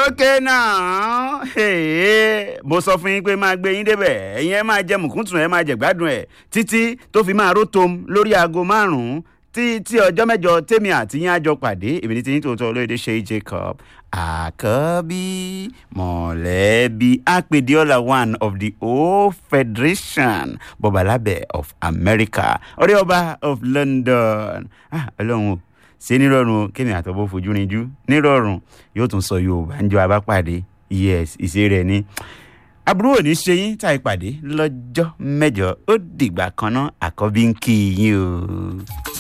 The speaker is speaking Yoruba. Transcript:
okay now hey, mo sọ fún yín pé máa gbé yín débẹ̀ ẹ̀yin ẹ máa jẹ mùkúntùn ẹ máa jẹ gbádùn ẹ̀ títí tó fi máa rótom lórí aago márùn-ún tí tí ọjọ́ mẹ́jọ tèmi àti yín á jọ pàdé èmi ní ti yín tòótọ́ olóyèdè ṣe jacob àkọ́bí mọ̀lẹ́bí apèdéọ́là one of the whole federation bọ̀bàlábẹ̀ of america ọ̀rẹ́ ọba of london ah ọlọ́run o ṣe nírọ̀rùn o kémi àtọ́bọ̀ fojú rinjú nírọ̀rùn yóò tún sọ yorùbá ń jọ abápàdé yes ìṣe rẹ̀ ni àbúrò ò ní ṣe yín tá ìpàdé lọ́jọ́ mẹ́jọ ó dìgbà kan náà àkọ́bí ń kí yín o.